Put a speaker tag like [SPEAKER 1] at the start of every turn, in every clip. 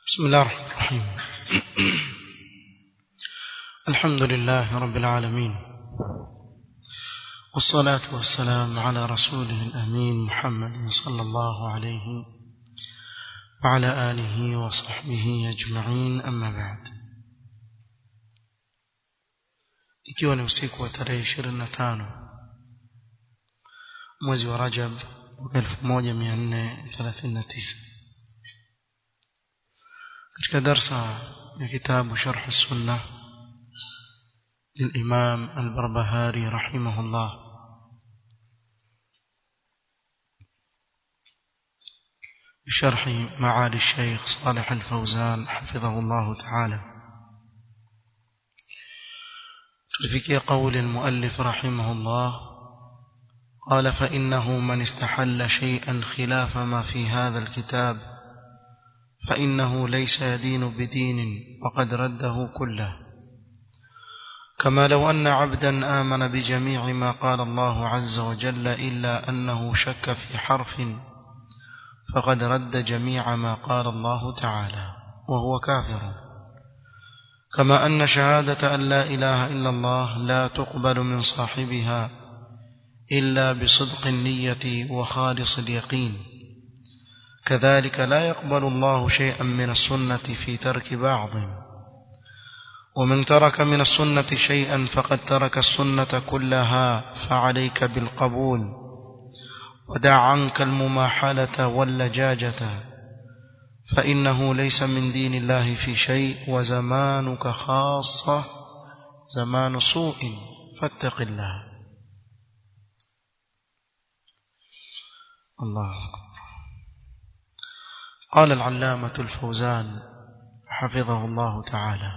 [SPEAKER 1] بسم الله الرحمن الرحيم الحمد لله رب العالمين والصلاة والسلام على رسوله الأمين محمد صلى الله عليه وعلى آله وصحبه أجمعين أما بعد ikiwa ni usiku wa tarehe ishirini na tano mwezi wa rajab mwaka elfu moja mia nne thelathini na tisa katika darsa ya kitabu sharh sunna للإمام البربهاري رحمه الله بشرح معالي الشيخ صالح الفوزان حفظه الله تعالى تلفكي قول المؤلف رحمه الله قال فإنه من استحل شيئا خلاف ما في هذا الكتاب فإنه ليس يدين بدين وقد رده كله كما لو أن عبدا آمن بجميع ما قال الله عز وجل إلا أنه شك في حرف فقد رد جميع ما قال الله تعالى وهو كافر كما أن شهادة أن لا إله إلا الله لا تقبل من صاحبها إلا بصدق النية وخالص اليقين كذلك لا يقبل الله شيئا من السنة في ترك بعض ومن ترك من السنة شيئا فقد ترك السنة كلها فعليك بالقبول ودع عنك المماحلة واللجاجة فإنه ليس من دين الله في شيء وزمانك خاصة زمان سوء فاتق الله الله قال العلامة الفوزان حفظه الله تعالى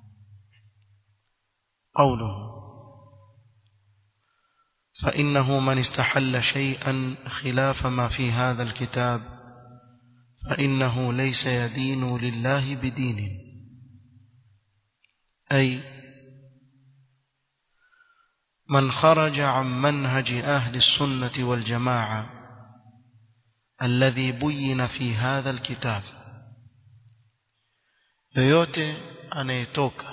[SPEAKER 1] قوله فإنه من استحل شيئا خلاف ما في هذا الكتاب فإنه ليس يدين لله بدين أي من خرج عن منهج أهل السنة والجماعة الذي بين في هذا الكتاب yoyote anayetoka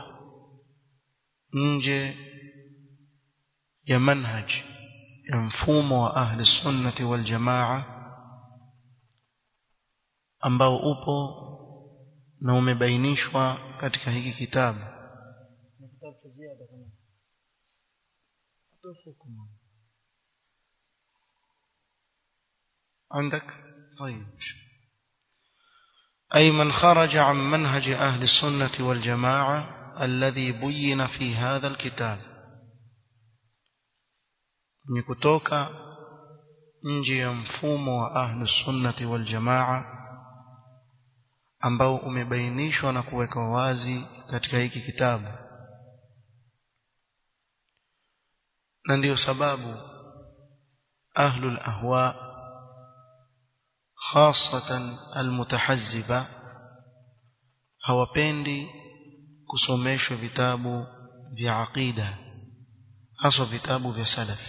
[SPEAKER 1] nje ya manhaj ya mfumo wa ahli sunnati wal jamaa ambao upo na umebainishwa katika hiki kitabu عندك طيب أي من خرج عن منهج أهل السنة والجماعة الذي بين في هذا الكتاب ni kutoka nje ya mfumo wa ahlu sunnati wal jamaa ambao umebainishwa na kuwekwa wazi katika hiki kitabu na ndiyo sababu ahlu al-ahwa hasatan almutahazziba hawapendi kusomeshwa vitabu vya aqida haswa vitabu vya salaf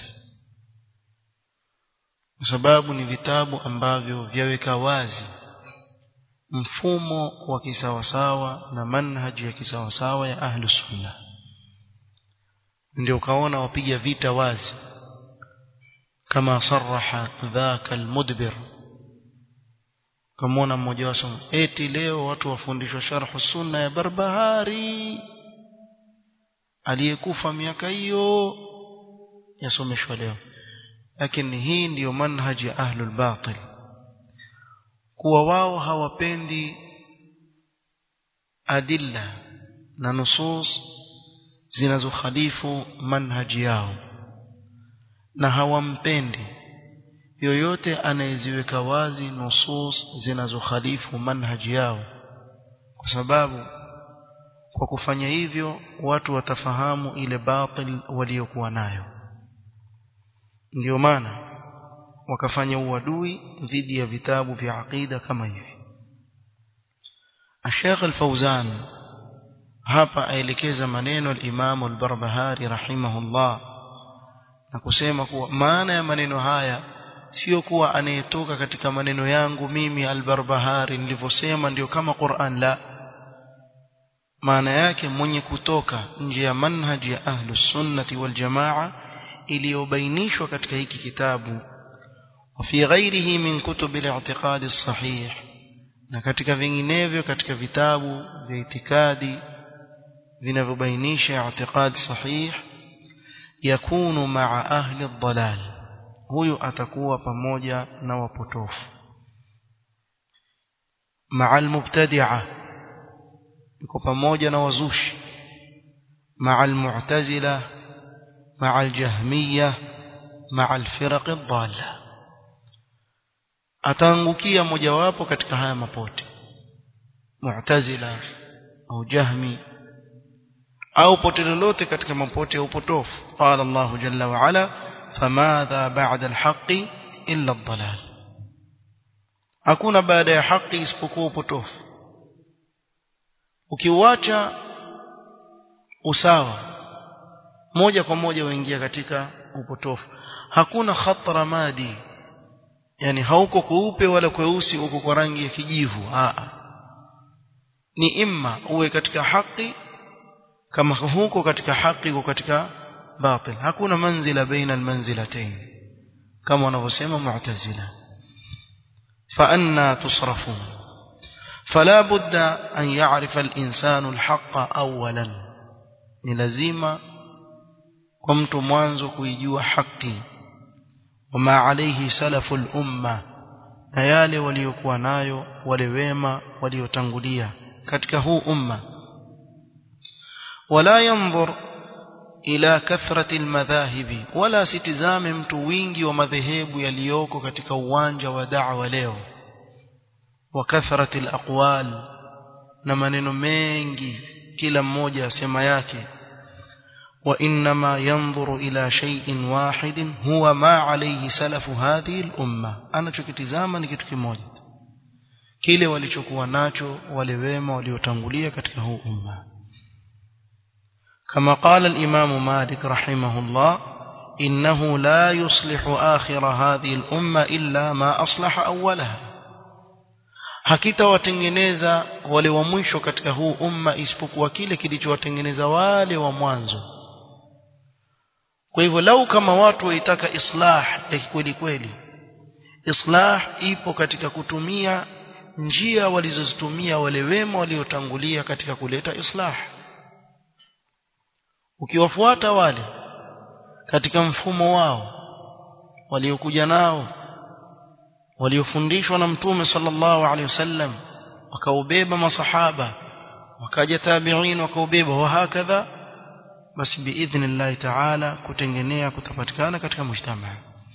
[SPEAKER 1] kwa sababu ni vitabu ambavyo vyaweka wazi mfumo wa kisawasawa na manhaji ya kisawasawa ya ahlu sunna ndio ukaona wapiga vita wazi kama saraha dhaka almudbir kamwona mmoja wao eti leo watu wafundishwa sharhu sunna ya barbahari aliyekufa miaka hiyo yasomeshwa leo lakini hii ndiyo manhaji ya ahlul batil kuwa wao hawapendi adilla na nusus zinazokhalifu manhaji yao na hawampendi yoyote anayeziweka wazi nusus zinazokhalifu manhaji yao kwa sababu kwa kufanya hivyo watu watafahamu ile batil waliokuwa nayo ndio maana wakafanya uadui dhidi ya vitabu vya aqida kama hivi Sheikh Al-Fauzan hapa aelekeza maneno al-Imam Al-Barbahari rahimahullah na kusema kuwa maana ya maneno haya sio kuwa anayetoka katika maneno yangu mimi albarbahari nilivyosema ndio kama Qur'an la maana yake mwenye kutoka nje ya manhaji ya ahlus sunnati wal jamaa iliyobainishwa katika hiki kitabu وفي غيره من كتب الاعتقاد الصحيح na katika vinginevyo katika vitabu vya itikadi vinavyobainisha i'tiqad sahih yakunu ma'a ahli ad-dalal huyu atakuwa pamoja na wapotofu ma'a al-mubtadi'a yuko pamoja na wazushi ma'a al-mu'tazila ma'a al-jahmiyya ma'a al-firaq ad-dalla ataangukia mojawapo katika haya mapote mu'tazila au jahmi au pote lolote katika mapote ya upotofu qala Allah jalla wa ala famadha ba'da al-haqqi illa ad-dalal hakuna baada ya haki isipokuwa upotofu ukiuacha usawa moja kwa moja waingia katika upotofu hakuna khatra madi yani hauko kweupe wala kweusi uko kwa rangi ya kijivu a ni imma uwe katika haki kama huko katika haki uko katika batil hakuna manzila baina almanzilatayn kama wanavyosema mu'tazila fa anna tusrafun فلا بد أن يعرف الإنسان الحق أولا ni lazima kwa mtu mwanzo kuijua haki wama alayhi salafu al-umma na yale waliokuwa nayo wale wema waliotangulia katika huu umma wala yanzur ila kathrati almadhahibi wala sitizame mtu wingi wa madhehebu yaliyoko katika uwanja wa da'wa leo wa kathrati alaqwal na maneno mengi kila mmoja asema yake وإنما ينظر إلى شيء واحد هو ما عليه سلف هذه الأمة أنا chokitizama ni kitu kimoja kile walichokuwa nacho wale wema waliotangulia katika huu umma كما قال الإمام مالك رحمه الله إنه لا يصلح آخر هذه الأمة إلا ما أصلح أولها hakita watengeneza wale wa mwisho katika huu umma isipokuwa kile kilichowatengeneza wale wa mwanzo kwa hivyo lau kama watu waitaka islah ya kweli kweli islah ipo katika kutumia njia walizozitumia wale wema waliotangulia katika kuleta islah ukiwafuata wale katika mfumo wao waliokuja nao waliofundishwa na mtume sallallahu alaihi wasallam wakaubeba masahaba wakaja tabi'in wakaubeba wa hakadha basi biidhnillahi ta'ala kutengenea kutapatikana katika mujtamaa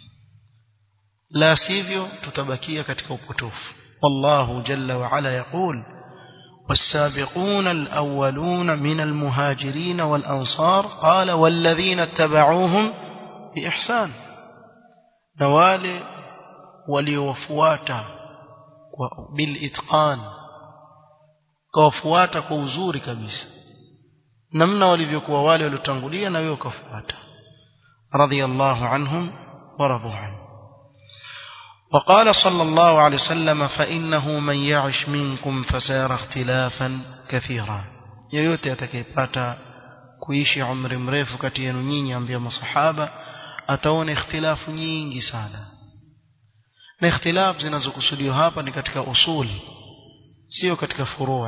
[SPEAKER 1] la sivyo tutabakia katika upotofu wallahu jalla wa ala yaqul والسابقون الأولون من المهاجرين والأنصار قال والذين اتبعوهم بإحسان نوال waliowafuata bil itqan kawafuata kwa uzuri kabisa namna walivyokuwa wale waliotangulia na wewe ukafuata radiyallahu anhum wa radu anhu وقال صلى الله عليه وسلم فإنه من يعش منكم فسيرى اختلافا كثيرا yoyote atakayepata kuishi umri mrefu kati yenu nyinyi ambia masahaba ataona ikhtilafu nyingi sana na ikhtilaf zinazokusudiwa hapa ni katika usul sio katika furuu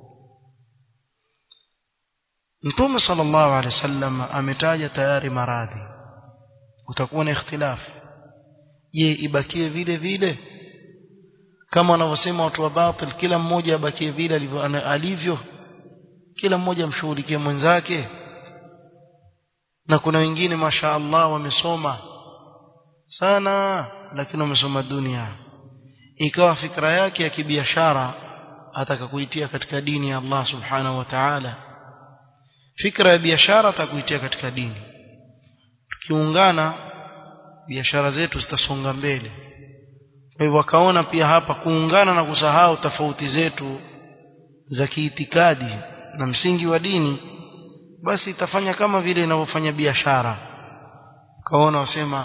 [SPEAKER 1] Mtume sallallahu alaihi wasallam ametaja tayari maradhi utakuwa na ikhtilaf je ibakie vile vile kama wanavyosema watu wa batil kila mmoja abakie vile alivyo, alivyo kila mmoja amshughulikie mwenzake na kuna wengine masha Allah wamesoma sana lakini wamesoma dunia ikawa fikra yake ya kibiashara ataka kuitia katika dini ya Allah subhanahu wa ta'ala fikra ya biashara atakuitia katika dini tukiungana biashara zetu zitasonga mbele kwa hivyo wakaona pia hapa kuungana na kusahau tofauti zetu za kiitikadi na msingi wa dini basi itafanya kama vile inavyofanya biashara kaona wasema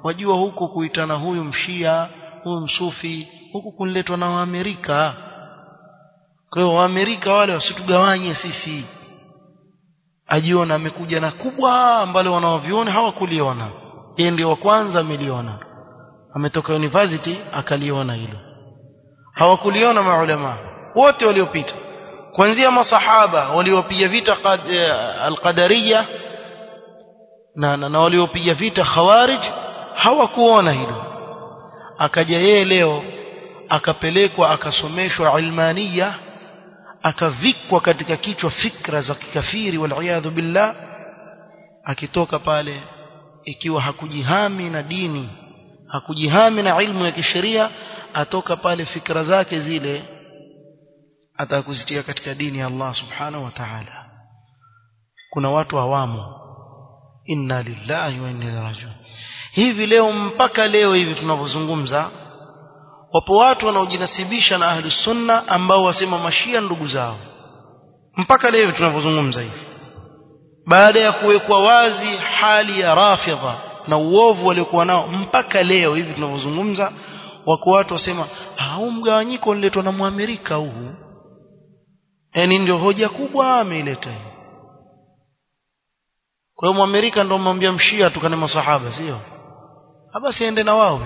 [SPEAKER 1] wajua huko kuitana huyu mshia huyu msufi huku kunletwa na waamerika kwa hiyo waamerika wale wasitugawanye sisi ajiona amekuja na kubwa ambalo wanaoviona hawakuliona yeye ndio wa kwanza ameliona ametoka university akaliona hilo hawakuliona maulama wote waliopita kuanzia masahaba waliopiga vita alqadariya na, na, na waliopiga vita khawarij hawakuona hilo akaja yeye leo akapelekwa akasomeshwa ilmania akavikwa katika kichwa fikra za kikafiri waliyadhu billah akitoka pale ikiwa hakujihami na dini hakujihami na ilmu ya kisheria atoka pale fikra zake zile atakuzitia katika dini ya Allah subhanahu wa ta'ala kuna watu awamo inna lillahi wa inna ilaihi rajiun hivi leo mpaka leo hivi tunavyozungumza wapo watu wanaojinasibisha na ahli sunna ambao wasema mashia ndugu zao mpaka leo tunavyozungumza hivi baada ya kuwekwa wazi hali ya rafidha na uovu waliokuwa nao mpaka leo hivi tunavyozungumza wako watu wasema huu mgawanyiko unaletwa na muamerika huu yani ndio hoja kubwa ameileta hii kwa hiyo muamerika ndio mwambia mshia tukane masahaba sio basi ende na wao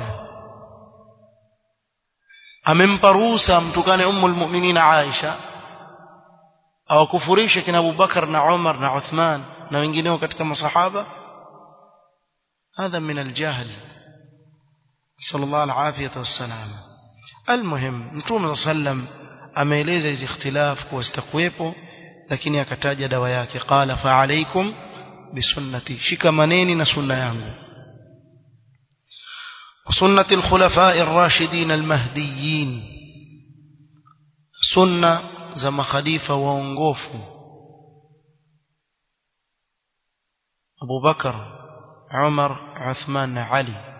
[SPEAKER 1] amempa ruhusa mtukane ummul mu'minin Aisha awakufurishe kina Abu Bakar na Umar na Uthman na wengineo katika masahaba هذا من الجهل صلى الله العافية والسلام المهم متوم صلى الله عليه وسلم ameeleza hizi ikhtilaf kuwa zitakuwepo lakini akataja dawa yake qala fa alaikum bisunnati shikamaneni na sunna yangu وسنة الخلفاء الراشدين المهديين سنة زم خليفة وانغوف أبو بكر عمر عثمان علي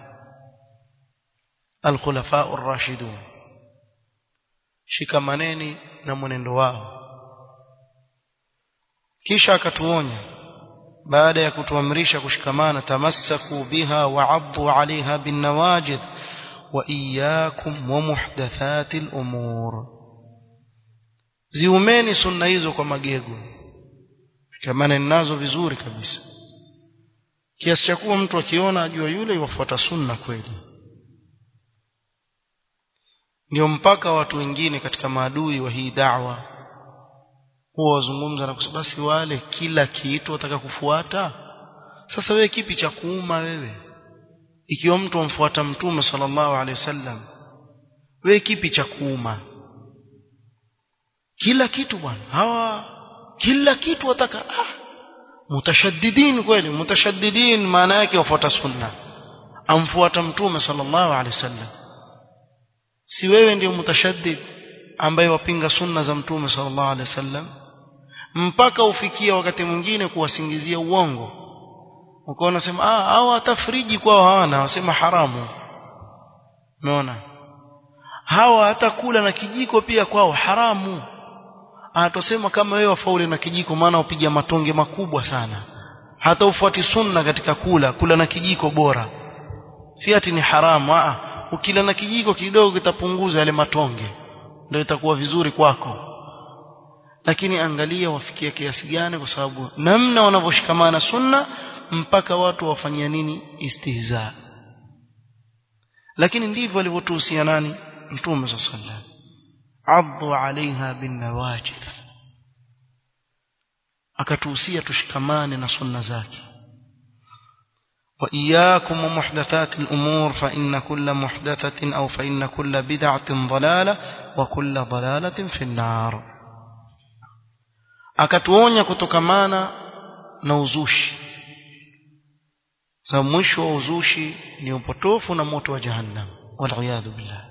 [SPEAKER 1] الخلفاء الراشدون shikamaneni na mwenendo wao kisha akatuonya baada ya kutuamrisha kushikamana tamassaku biha wa'addu 'alayha bin nawajid wa iyyakum wa muhdathatil umur ziumeni sunna hizo kwa magego shikamana nazo vizuri kabisa kiasi cha kuwa mtu akiona ajua yule wafuata sunna kweli ndio mpaka watu wengine katika maadui wa hii da'wa huwa wazungumza na kusema basi wale kila kitu wataka kufuata sasa wewe kipi cha kuuma wewe ikiwa mtu amfuata mtume sallallahu alaihi wasallam wewe kipi cha kuuma kila kitu bwana hawa kila kitu wataka ah mutashaddidin kweli mutashaddidin maana yake wafuata sunna amfuata mtume sallallahu alaihi wasallam si wewe ndio mutashaddid ambaye wapinga sunna za mtume sallallahu alaihi wasallam mpaka ufikia wakati mwingine kuwasingizia uongo ukaona sema ah hao atafriji kwao hawana wasema haramu umeona hawa hata kula na kijiko pia kwao haramu atosema kama wewe wafaule na kijiko maana upiga matonge makubwa sana hata ufuati sunna katika kula kula na kijiko bora si ati ni haramu ah ukila na kijiko kidogo kitapunguza yale matonge ndio itakuwa vizuri kwako lakini angalia wafikia kiasi gani kwa sababu namna wanavyoshikamana sunna mpaka watu wafanyia nini istihza lakini ndivyo alivyotuhusia nani mtume sallallahu alaihi wasallam addu alaiha bin nawajid akatuhusia tushikamane na sunna zake وإياكم ومحدثات الأمور فإن كل محدثة أو فإن كل بدعة ضلالة وكل ضلالة في النار akatuonya kutokamana na uzushi sababu mwisho wa uzushi ni upotofu na moto wa jahannam waliyadhu billah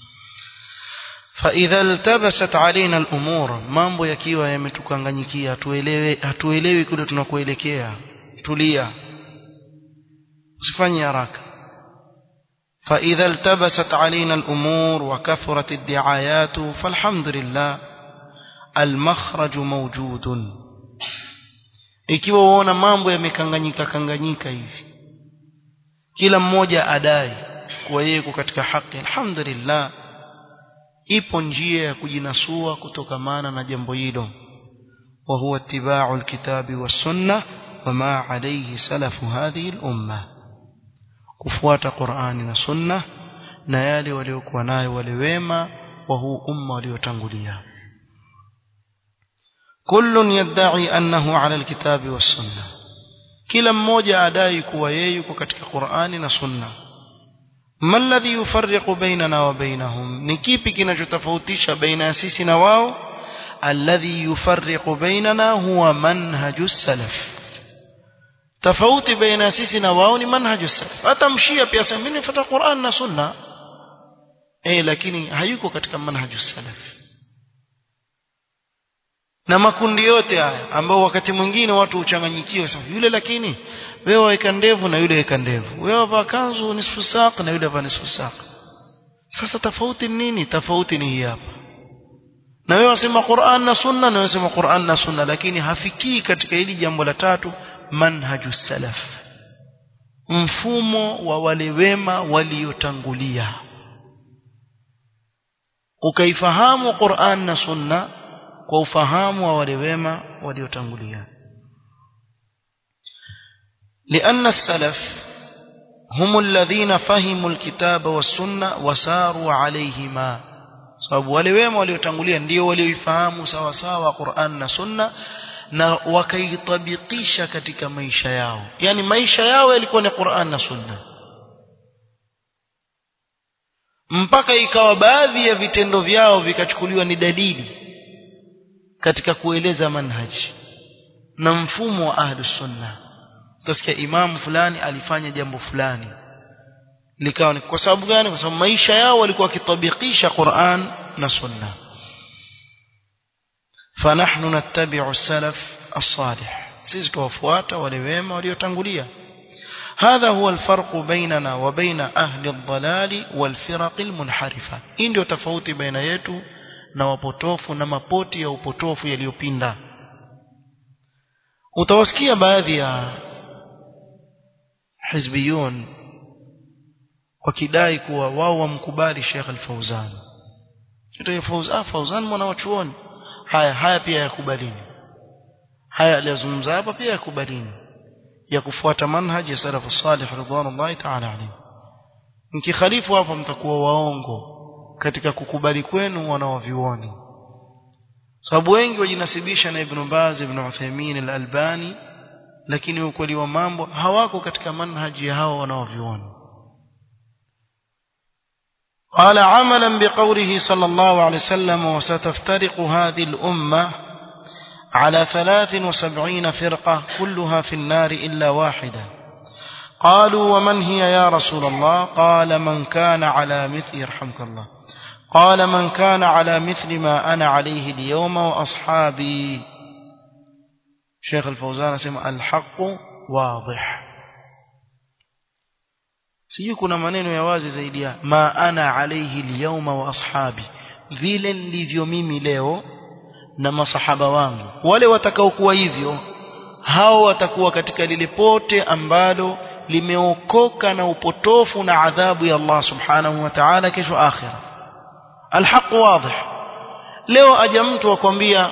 [SPEAKER 1] فإذا التبست علينا الأمور mambo yakiwa yametukanganyikia hatuelewi hatuelewi kule tunakoelekea tulia usifanye haraka فإذا التبست علينا الأمور وكثرت الدعايات فالحمد لله المخرج موجود ikiwa uona mambo yamekanganyika kanganyika hivi kila mmoja adai kuwa yeye yuko katika haki alhamdulillah ipo njia ya kujinasua kutokamana na jambo hilo wa huwa ittiba'u alkitabi was-sunnah wama alayhi salafu hadhihi al-umma kufuata Qur'ani na Sunna na yale waliokuwa nayo wale wema wa huu umma waliotangulia kullun yadda'i annahu 'ala al-kitabi was-sunnah kila mmoja adai kuwa yeye yuko katika Qur'ani na Sunna ما الذي يفرق بيننا وبينهم ni kipi kinachotofautisha baina ya sisi na wao alladhi yufarriqu bainana huwa manhaju salaf tofauti baina ya sisi na wao ni manhaju salaf hata mshia pia sema mimi nafuata Qur'an na Sunna eh lakini hayuko katika manhaju salaf na makundi yote haya ambao wakati mwingine watu uchanganyikiwa sema yule lakini wewe weka ndevu na yule weka ndevu wewe vaa kanzu nisfu saq na yule vaa nisfu saq sasa tofauti ni nini tofauti ni hii hapa na wewe wasema Qur'an na Sunna na wewe wasema Qur'an na Sunna lakini hafikii katika hili jambo la tatu manhaju salaf mfumo wa wale wema waliotangulia ukaifahamu Qur'an na Sunna kwa ufahamu wa wale wema waliotangulia لأن السلف هم الذين فهموا الكتاب والسنة وساروا عليهما sababu wale wema waliotangulia ndio walioifahamu sawa sawa Qur'an na Sunna na wakaitabikisha katika maisha yao yani maisha yao yalikuwa ni Qur'an na Sunna mpaka ikawa baadhi ya vitendo vyao vikachukuliwa ni dalili katika kueleza manhaji na mfumo wa ahlus sunna utasikia imamu fulani alifanya jambo fulani likawa ni kwa sababu gani kwa sababu maisha yao walikuwa wakitabikisha Qur'an na sunna fanahnu nattabi'u as-salaf as-salih sisi tuwafuata wale wema waliotangulia هذا هو الفرق بيننا وبين أهل الضلال والفرق المنحرفة إن ndio tofauti baina yetu na wapotofu na mapoti ya upotofu yaliyopinda utawasikia baadhi ya hizbiyun wakidai kuwa wao wamkubali Sheikh Al-Fauzan kitu Fauzan Fauzan mwana wa chuoni haya haya pia yakubalini haya aliyozungumza hapa pia yakubalini ya kufuata manhaji ya salafu salih ridwanullahi ta'ala alayhi mkikhalifu hapo mtakuwa waongo katika kukubali kwenu wanaovioni sababu wengi wajinasibisha na Ibn Baz Ibn Uthaymeen Al-Albani lakini ukweli wa mambo hawako katika manhaji ya hao wanaovioni قال عملا بقوله صلى الله عليه وسلم وستفترق هذه الأمة على ثلاث وسبعين فرقة كلها في النار إلا واحدة قالوا ومن هي يا رسول الله قال من كان على مثل يرحمك الله قال من كان على مثل ما أنا عليه اليوم وأصحابي شيخ الفوزان اسمه الحق واضح sijui kuna maneno ya wazi zaidi ya ma ana alayhi alyawma wa ashabi vile nilivyo mimi leo na masahaba wangu wale watakaokuwa hivyo hao watakuwa katika lile pote ambalo limeokoka na upotofu na adhabu ya Allah subhanahu wa ta'ala kesho akhira alhaq wadih leo aja mtu akwambia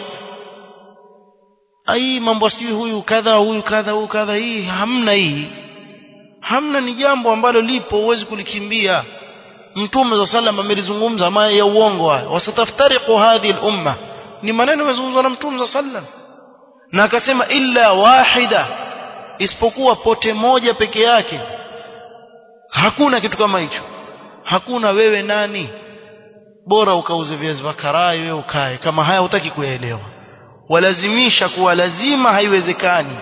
[SPEAKER 1] ai mambo sijui huyu kadha huyu kadha huyu kadha hii hamna hii hamna ni jambo ambalo lipo huwezi kulikimbia mtume za sallam amelizungumza maya ya uongo haya wasataftariqu hadhihi al-umma ni maneno yamezungumzwa na mtume za sallam na akasema illa wahida isipokuwa pote moja peke yake hakuna kitu kama hicho hakuna wewe nani bora ukauze viazi vya karai wewe ukae kama haya hutaki kuyaelewa walazimisha kuwa lazima haiwezekani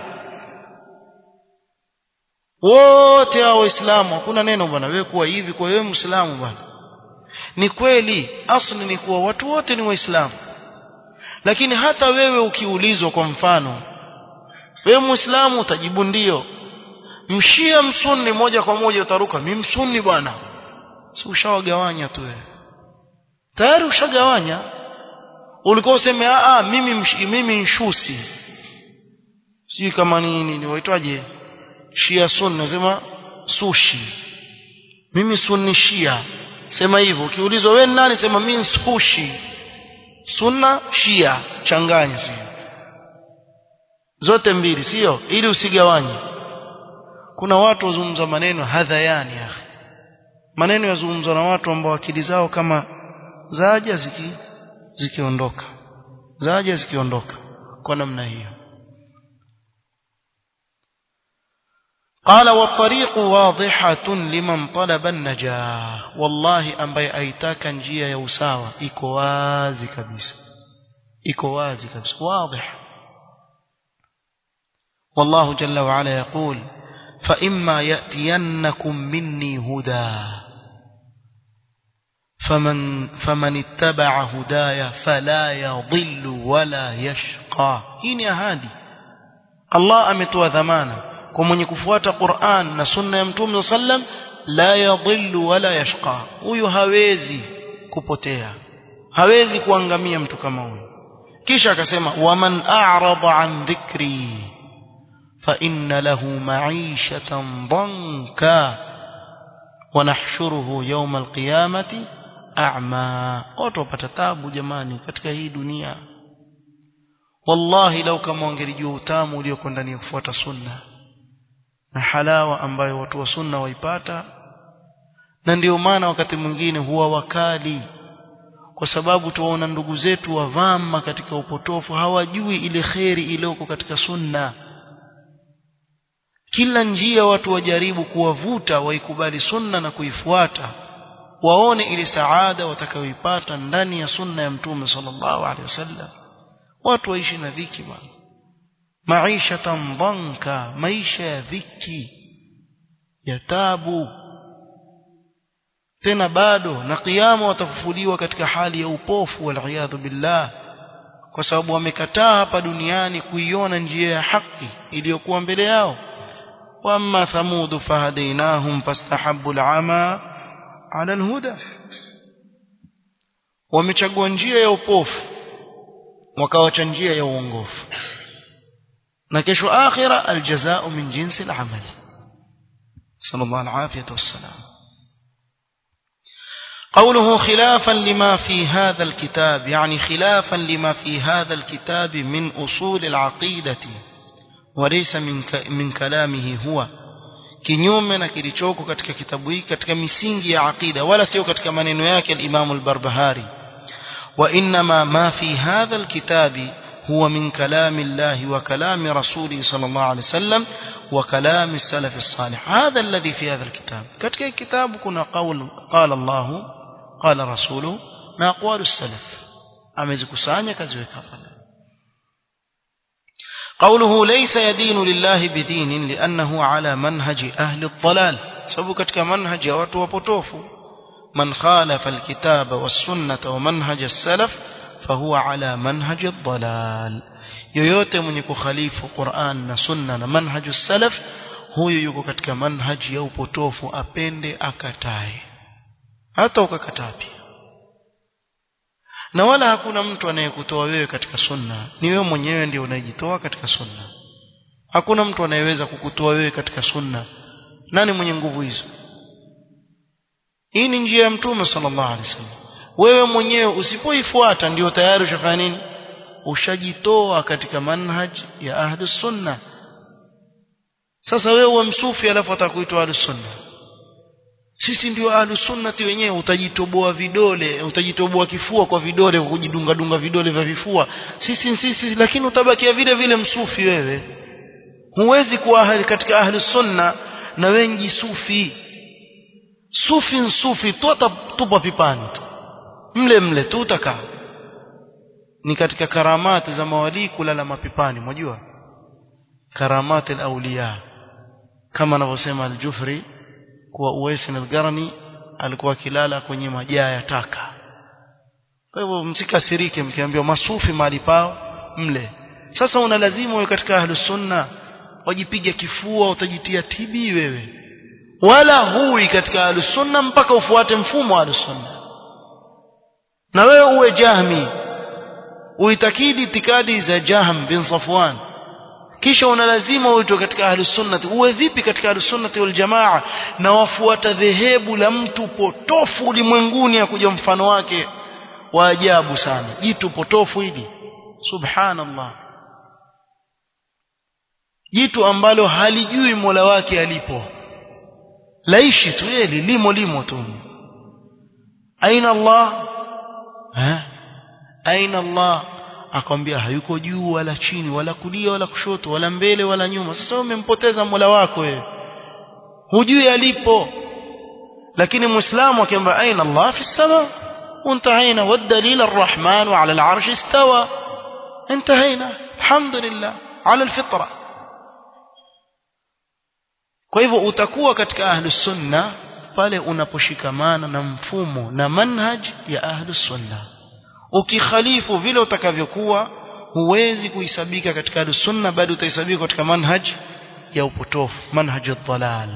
[SPEAKER 1] wote hao waislamu hakuna neno bwana wewe kuwa hivi kwa wewe muislamu bwana ni kweli asli ni kuwa watu wote ni waislamu lakini hata wewe ukiulizwa kwa mfano wewe muislamu utajibu ndio mshia msunni moja kwa moja utaruka mimi msunni bwana si ushawagawanya tu wewe tayari ushagawanya ulikuwa useme a mimi mshi, mimi nshusi sijui kama nini ni waitwaje shia sunni nasema sushi mimi sunni shia sema hivyo ukiulizwa wewe nani sema mimi sushi sunna shia changanya sio zote mbili sio ili usigawanye kuna watu wazungumza maneno hadhayani ya maneno yazungumzwa na watu ambao akili zao kama zaja ziki zikiondoka zaja zikiondoka kwa namna hiyo قال والطريق واضحة لمن طلب النجاة والله ambaye aitaka njia ya usawa iko wazi kabisa iko wazi kabisa واضح والله جل وعلا يقول فإما يأتينكم مني هدى فمن فمن اتبع هدايا فلا يضل ولا يشقى هي ahadi Allah ametoa dhamana kwa mwenye kufuata Qur'an na sunna ya Mtume sallam la yadhillu wala yashqa huyu hawezi kupotea hawezi kuangamia mtu kama huyu kisha akasema waman a'rada an dhikri fa inna lahu ma'ishatan dhanka wa nahshuruhu yawm al-qiyamati a'ma watu wapata tabu jamani katika hii dunia wallahi lau kama wangelijua utamu ulioko ndani ya kufuata sunna na halawa ambayo watu wa sunna waipata na ndio maana wakati mwingine huwa wakali kwa sababu tuwaona ndugu zetu wavama katika upotofu hawajui ile kheri iliyoko katika sunna kila njia watu wajaribu kuwavuta waikubali sunna na kuifuata waone ile saada watakayoipata ndani ya sunna ya mtume sallallahu alaihi wasallam watu waishi na dhiki bwana maisha dhanka maisha ya dhiki ya tabu tena bado na kiyama watafufuliwa katika hali ya upofu waliyadhu billah kwa sababu wamekataa hapa duniani kuiona njia ya haki iliyokuwa mbele yao wamma thamud fahadainahum fastahabbu al'ama ala alhuda wamechagua njia ya upofu wakawacha njia ya uongofu na kesho akhira aljazao min jinsi al-amal sallallahu alayhi wasallam قوله خلافا لما في هذا الكتاب يعني خلافا لما في هذا الكتاب من أصول العقيدة وليس من من كلامه هو kinyume na kilichoko katika kitabu hiki katika misingi ya aqida wala sio katika maneno yake al-Imam al-Barbahari wa inma ma fi hadha al-kitabi هو من كلام الله وكلام رسوله صلى الله عليه وسلم وكلام السلف الصالح هذا الذي في هذا الكتاب كتك الكتاب كنا قول قال الله قال رسوله ما أقوال السلف amezikusanya kaziweka pale قوله ليس يدين لله بدين لأنه على منهج أهل الضلال سبب katika manhaj ya watu wapotofu man khalafa alkitaba was-sunnah wa manhaj as-salaf فهو على منهج الضلال yoyote mwenye kukhalifu Qur'an na sunna na manhaju salaf huyo yuko katika manhaji ya upotofu apende akatae hata ukakataa pia na wala hakuna mtu anayekutoa wewe katika sunna ni wewe mwenyewe ndio unayejitoa katika sunna hakuna mtu anayeweza kukutoa wewe katika sunna nani mwenye nguvu hizo hii ni njia ya mtume sallallahu alaihi wasallam wewe mwenyewe usipoifuata ndio tayari ushafanya nini ushajitoa katika manhaj ya ahlus sunna sasa wewe uwe msufi alafu atakuitwa ahlus sunna sisi ndio ahlus sunnati wenyewe utajitoboa vidole utajitoboa kifua kwa vidole kwa kujidunga dunga vidole vya vifua sisi sisi lakini utabakia vile vile msufi wewe huwezi kuwa ahli katika ahlus sunna na wengi sufi sufi nsufi tu tupa pipani tu mle mle tu utakaa ni katika karamati za mawali kulala mapipani mwajua karamati al-awliya kama anavyosema al-Jufri kuwa Uwais al-Qarni alikuwa akilala kwenye majaa ya taka kwa hivyo msikasirike mkiambiwa masufi mahali pao mle sasa una lazima uwe katika ahlus sunna wajipiga kifua utajitia tibi wewe wala hui katika ahlus sunna mpaka ufuate mfumo wa ahlus sunna na wewe uwe jahmi uitakidi itikadi za Jahm bin Safwan kisha una lazima uitwe katika ahli sunnati uwe vipi katika ahli sunnati wal jamaa na wafuata dhehebu la mtu potofu ulimwenguni akuja mfano wake wa ajabu sana jitu potofu hili subhanallah jitu ambalo halijui Mola wake alipo laishi tu yeye limo limo tu aina Allah ha aina Allah akwambia hayuko juu wala chini wala kulia wala kushoto wala mbele wala nyuma sasa umempoteza Mola wako wewe hujui alipo lakini muislamu akiamba aina Allah fi sama انتهينا والدليل الرحمن على العرش استوى انتهينا الحمد لله على الفطره kwa hivyo utakuwa katika ahlus sunna pale unaposhikamana na mfumo na manhaj ya ahlus sunna ukikhalifu vile utakavyokuwa huwezi kuhisabika katika ahlus sunna bali utahesabika katika manhaj ya upotofu manhaj ad-dalal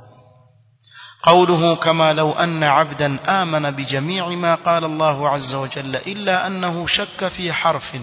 [SPEAKER 1] قوله كما لو أن عبدا آمن بجميع ما قال الله عز وجل إلا أنه شك في حرف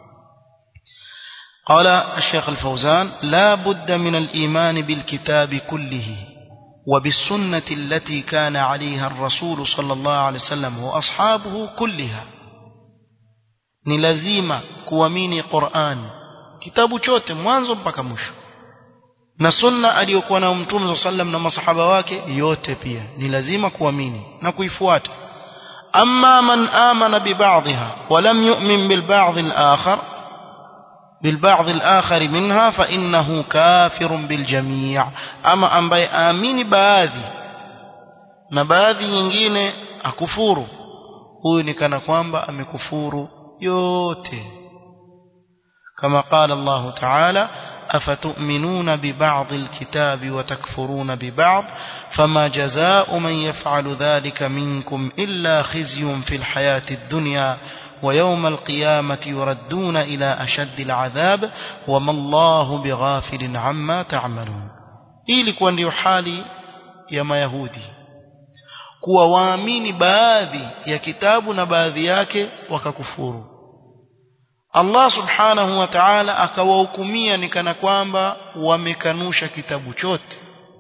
[SPEAKER 1] قال الشيخ الفوزان لا بد من الإيمان بالكتاب كله وبالسنة التي كان عليها الرسول صلى الله عليه وسلم وأصحابه كلها ni lazima kuamini Qur'an kitabu chote mwanzo mpaka mwisho na sunna aliyokuwa na mtume sallam na masahaba wake yote pia ni lazima kuamini na kuifuata amma man amana bi ba'dha wa lam yu'min bil ba'd al akhar بالبعض الآخر منها فإنه كافر بالجميع أما ambaye aamini baadhi na baadhi nyingine akufuru huyu ni kana kwamba amekufuru yote كما قال الله تعالى أفتؤمنون ببعض الكتاب وتكفرون ببعض فما جزاء من يفعل ذلك منكم إلا خزي في الحياة الدنيا ويوم القيامة يردون إلى أشد العذاب وما الله بغافل عما تعملون ili kuwa ndio hali ya mayahudi kuwa waamini baadhi ya kitabu na baadhi yake wakakufuru Allah subhanahu wa ta'ala akawahukumia ni kana kwamba wamekanusha kitabu chote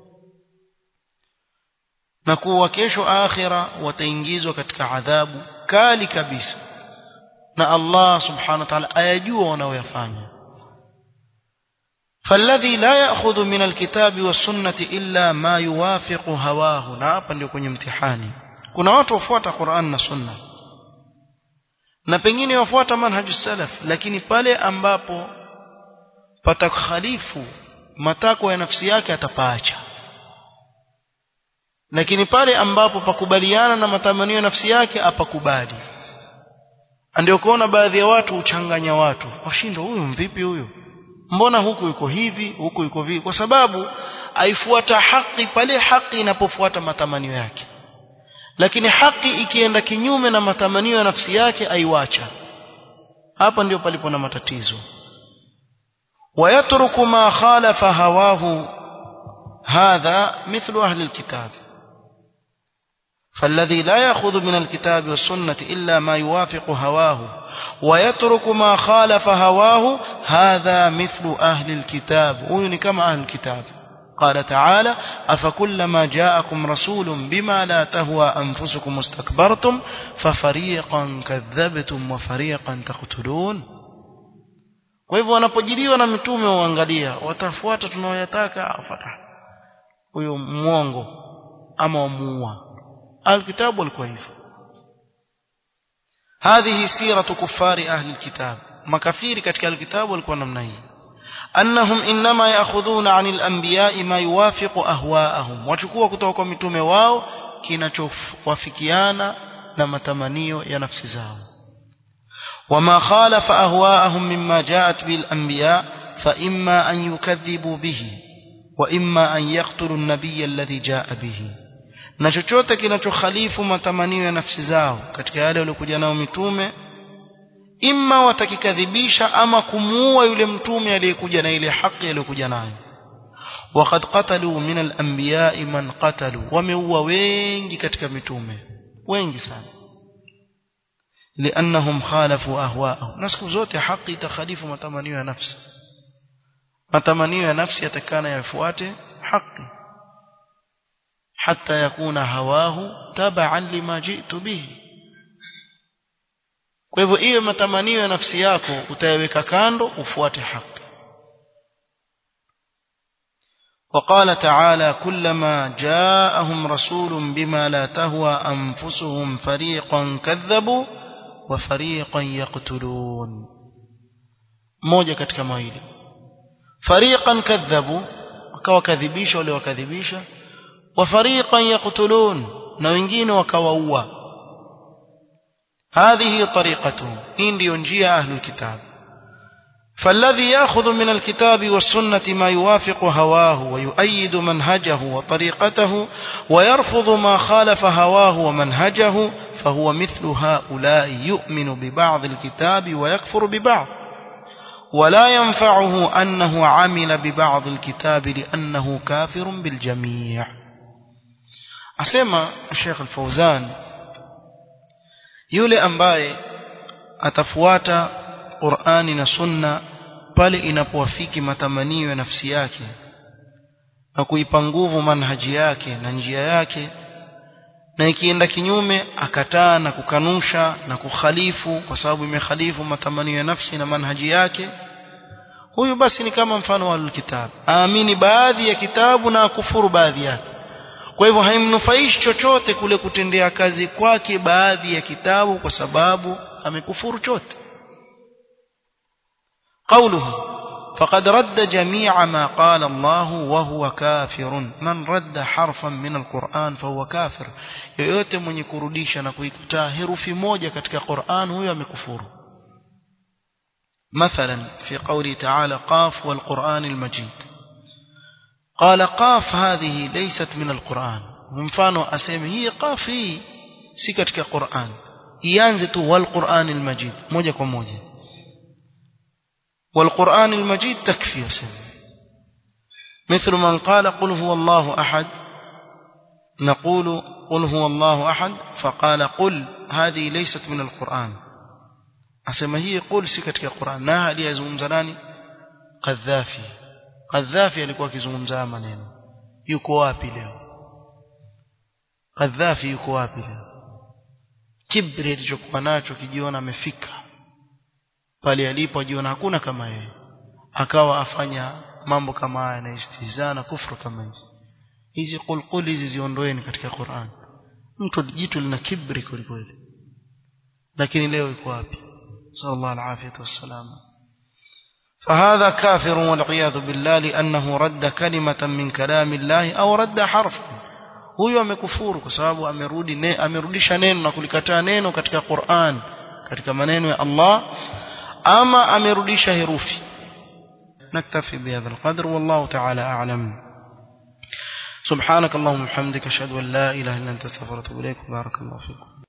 [SPEAKER 1] na kuwa kesho akhira wataingizwa katika adhabu kali kabisa na Allah subhanahu wa ta'ala ayajua wanaoyafanya فالذي لا يأخذ من الكتاب والسنة إلا ما يوافق هواه na hapa ndio kwenye mtihani kuna watu wafuata Qur'an na Sunna na pengine wafuata manhaju salaf lakini pale ambapo patakhalifu matakwa ya nafsi yake atapaacha lakini pale ambapo pakubaliana na matamanio ya nafsi yake apakubali ndio kuona baadhi ya watu uchanganya watu washindwa huyu mvipi huyu mbona huku yuko hivi huku yuko vivi kwa sababu aifuata haki pale haki inapofuata matamanio yake lakini haki ikienda kinyume na matamanio ya nafsi yake aiwacha hapa ndio palipo na matatizo wayatruku ma khalafa hawahu hadha mithlu ahli alkitab فالذي لا يأخذ من الكتاب والسنة إلا ما يوافق هواه ويترك ما خالف هواه هذا مثل أهل الكتاب وين كما أهل الكتاب قال تعالى أفكلما جاءكم رسول بما لا تهوى أنفسكم استكبرتم ففريقا كذبتم وفريقا تقتلون kwa hivyo wanapojiliwa na mitume waangalia watafuata tunaoyataka afata huyo mwongo ama wamuua alkitabu walikuwa hivyo هذه سيرة كفار أهل الكتاب مكافير katika alkitabu walikuwa namna hii أنهم إنما يأخذون عن الأنبياء ما يوافق أهواءهم وachukua kutoka kwa mitume wao kinachowafikiana na matamanio ya nafsi zao وما خالف أهواءهم مما جاءت به الأنبياء فإما أن يكذبوا به وإما أن يقتلوا النبي الذي جاء به na chochote kinachokhalifu matamanio ya nafsi zao katika yale waliokuja nao mitume imma watakikadhibisha ama kumuua yule mtume aliyekuja na ile haki aliyokuja nayo waqad qatalu min al-anbiya'i man qatalu wameua wengi katika mitume wengi sana liannahum khalafu ahwa'ahum na siku zote haki itakhalifu matamanio ya nafsi matamanio ya nafsi yatakana yafuate haki حتى يكون هواه تبعا لما جئت به kwa hivyo iwe matamanio ya nafsi yako utayaweka kando ufuate haki وقال تعالى كلما جاءهم رسول بما لا تهوى أنفسهم فريقا كذبوا وفريقا يقتلون موجة katika mawili فريقا كذبوا wakawakadhibisha wale wakadhibisha وفريقا يقتلون na wengine wakawaua هذه طريقته hii ndio njia ahli kitab فالذي ياخذ من الكتاب والسنه ما يوافق هواه ويؤيد منهجه وطريقته ويرفض ما خالف هواه ومنهجه فهو مثل هؤلاء يؤمن ببعض الكتاب ويكفر ببعض ولا ينفعه انه عمل ببعض الكتاب لانه كافر بالجميع asema Sheikh Al-Fauzan yule ambaye atafuata Qur'ani na Sunna pale inapowafiki matamanio ya nafsi yake na kuipa nguvu manhaji yake na njia yake na ikienda kinyume akataa na kukanusha na kukhalifu kwa sababu imekhalifu matamanio ya nafsi na manhaji yake huyu basi ni kama mfano wa alkitab aamini baadhi ya kitabu na kufuru baadhi yake kwa hivyo haimnufaishi chochote kule kutendea kazi kwake baadhi ya kitabu kwa sababu amekufuru chote قوله فقد رد جميع ما قال الله وهو كافر من رد حرفا من القرآن فهو كافر yoyote mwenye kurudisha na kuikataa herufi moja katika Qur'an huyo amekufuru مثلا في قوله تعالى قاف والقرآن المجيد قال قاف هذه ليست من القرآن mfano aseme hii qaf hii si katika Qur'an ianze tu wal Qur'an al-Majid moja kwa moja wal Qur'an al-Majid takfi aseme مثل من قال قل هو الله أحد نقول قل هو الله أحد فقال قل هذه ليست من القرآن أسمى هي قل سكت القرآن ناها ليزوم زناني قذافي قذافي alikuwa akizungumza maneno yuko wapi leo Kadhafi yuko wapi leo kibri alichokuwa nacho kijiona amefika pale alipo ajiona hakuna kama yeye akawa afanya mambo kama haya na istihza na kufru kama hizi hizi qulqul hizi ziondoeni katika Qur'an mtu jitu lina kibri kweli lakini leo yuko wapi sallallahu alaihi wasallam فهذا كافر والعياذ بالله لأنه رد كلمة من كلام الله أو رد حرفا huyo amekufuru kwa sababu amerudi ne, amerudisha neno na kulikataa neno katika Qur'an katika maneno ya Allah ama amerudisha herufi naktafi bihadha alqadr wallahu ta'ala a'lam subhanak allahumma hamdika ashhadu an la ilaha illa anta astaghfiruka wa atubu ilaik barakallahu fikum